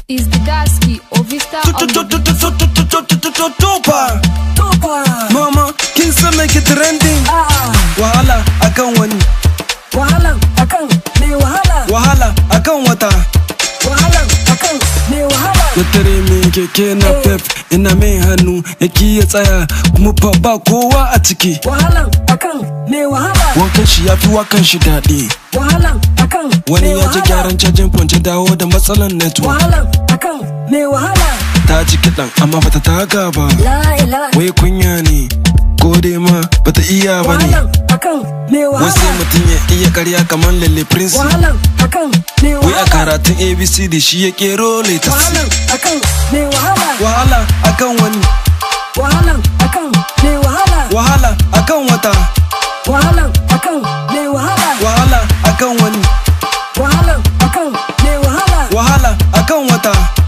is the Daski Ovista on the Tupa Tupa. Mama kin san me ke trending A'a. Wahala akan wani Wahalan akan mai wahala. Wahala akan wata Wahalan akan mai wahala. Na tare min keke na pep ina mai hannu yaki ya tsaya kuma fa ba kowa a ciki Wahalan akan mai wahala. Wankan shi ya fi wakan shi daɗi Wahalan akan Wani mai ya ji wahala. gyaran cajin ponce dawo da matsalan network Wahalan akan mai wahala. Ta ji kiɗan amma bata taka ba La ilaha. Wai kunya ne ko dai ma bata iya ba ne Wahalan akan mai Wasu wahala. mutum ya iya karya kamar lalle prince Wahalan akan mai Wai a wahala. karatun abcd shi ya kero latest Wahalan akan mai wahala. Wahala akan wani Wahalan akan mai wahala. Wahala akan wata Wahalan akan mai wahala. Wahala akan wani Wahalan akan mai wahala. Wahala akan wata